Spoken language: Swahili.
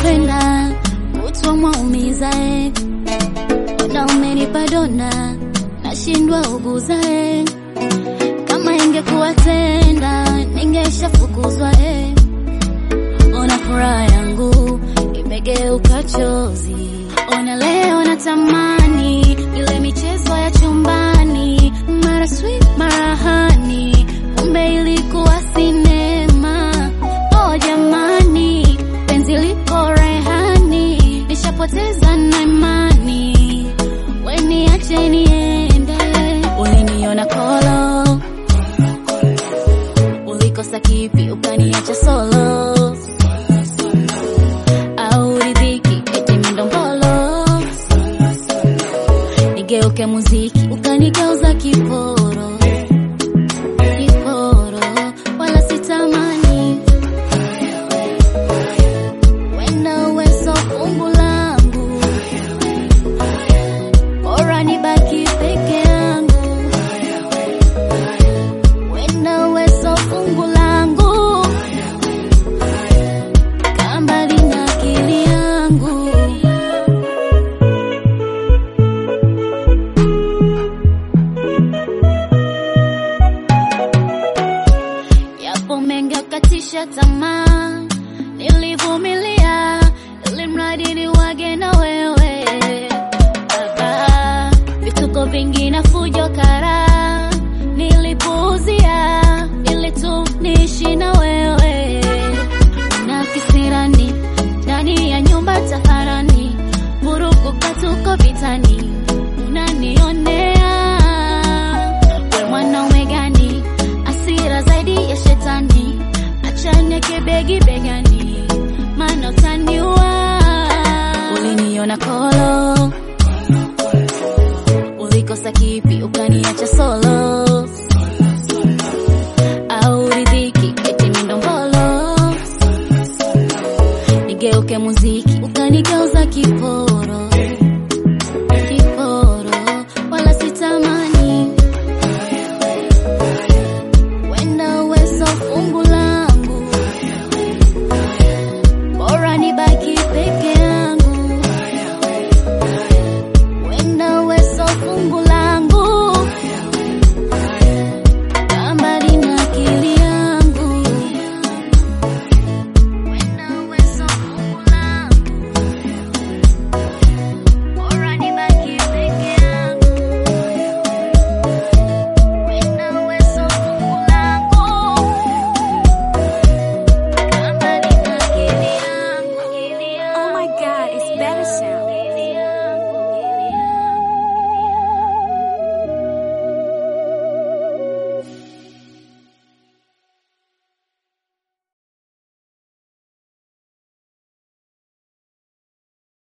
umenipenda utwa mwaumiza eh. na umenipa dona nashindwa uguza eh. kama ingekuwa tenda ningeshafukuzwa eh. ona furaha yangu imegeuka chozi ona leo natamani ile michezo ya chumbani mara sweet mara hani kumbe ilikuwa sinema oh jamani penzi liko rehani nishapoteza na imani weniache niende uliniona kolo ulikosa kipi ukaniacha solo au ridhiki eti mindombolo nigeuke muziki ukanigeuza kiporo kiporo wala sitamani wenda uwezo fungu langu bora nibaki peke yangu wenda uwezo fungu langu kambali na akili yangu yapo mengi akatisha tamaa nilivumilia ili mradi ni wage na wewe baba vituko vingi na fujo kara nilipuuzia ili tu niishi na wewe na kisirani ndani ya nyumba taharani vurugu katuko vitani unanionea we mwanaume gani asira zaidi ya shetani achane kibegi begani maana utaniua uliniona kolo ulikosa kipi ukaniacha solo au ridhiki eti mindombolo nigeuke muziki ukanigeuza kipo